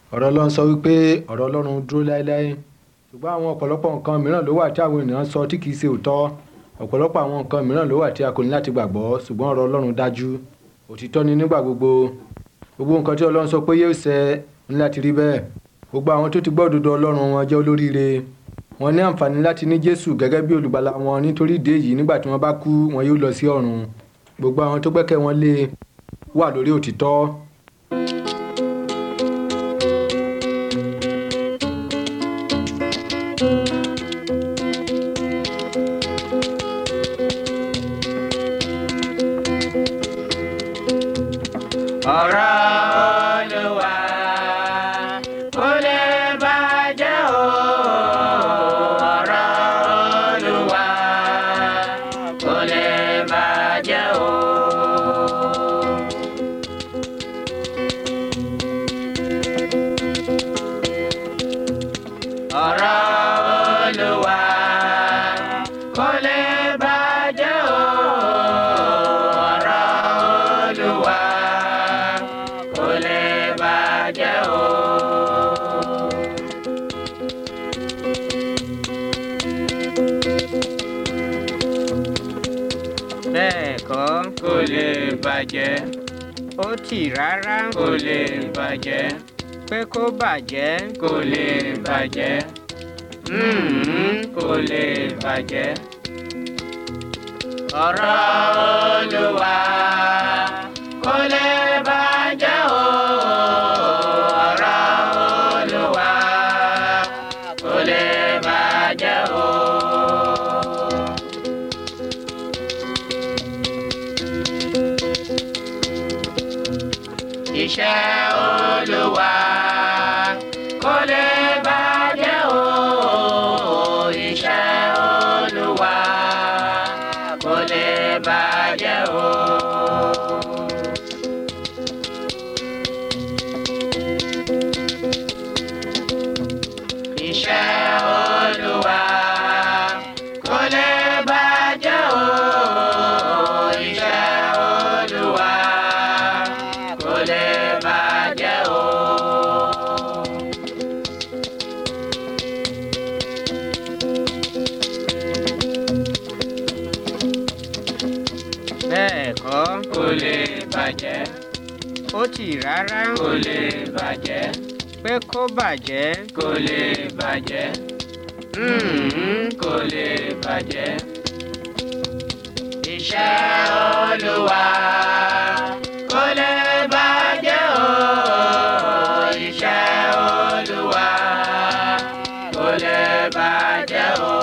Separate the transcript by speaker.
Speaker 1: ọ̀rọ̀ ọlọ́run sọ wípé ọ̀rọ̀ ọlọ́run dúró láéláé ṣùgbọ́n àwọn ọ̀pọ̀lọpọ̀ nǹkan mìíràn ló wà tí àwọn ènìyàn sọ tí kìí ṣe òótọ́ ọ̀pọ̀lọpọ̀ àwọn nǹkan mìíràn ló wà tí a kò ní láti gbàgbọ́ ṣùgbọ́n ọ̀rọ̀ ọlọ́run dájú òtítọ́ ni nígbà gbogbo gbogbo nǹkan tí ọlọ́run sọ pé yóò ṣẹ ní láti rí bẹ́ẹ̀ gbogbo àwọn tó ti gbọ́ òdodo ọlọ́run wọn jẹ́ olóríire wọn ní àǹfààní láti ní jésù gẹ́gẹ́ bí olùgbàlà wọn nítorí ìdí èyí nígbà tí wọ́n bá kú wọn yóò lọ sí ọ̀run gbogbo àwọn tó gbẹ́kẹ̀ wọn lé wà lórí òtítọ́
Speaker 2: ọ̀rọ̀ Olúwa kò lè bàjẹ́ o. ọ̀rọ̀ Olúwa kò lè bàjẹ́ o. ọ̀rọ̀ Olúwa kò lè bàjẹ́ o. ọ̀rọ̀ Olúwa kò lè bàjẹ́ o. bẹ́ẹ̀ kọ́ kò lè bàjẹ́ ó tì rárá kò lè bàjẹ́ pé kó bàjẹ́ kò lè bàjẹ́ mm, kò lè bàjẹ́. ọ̀rọ̀ Olúwa kò lè bàjẹ́ o. ọ̀rọ̀ Olúwa kò lè bàjẹ́ o. iṣẹ́ Olúwa kò lè bàjẹ́ o. iṣẹ́ Olúwa kò lè bàjẹ́ o. iṣẹ́ Olúwa kò lè bàjẹ́ o. iṣẹ́ Olúwa kò lè bàjẹ́ o. bẹ́ẹ̀ kọ́ kò lè bàjẹ́ ó tì rárá kò lè bàjẹ́ pé kó bàjẹ́ kò lè bàjẹ́ mm, kò lè bàjẹ́ iṣẹ́ Olúwa kò lè bàjẹ́ o. iṣẹ́ Olúwa kò lè bàjẹ́ o.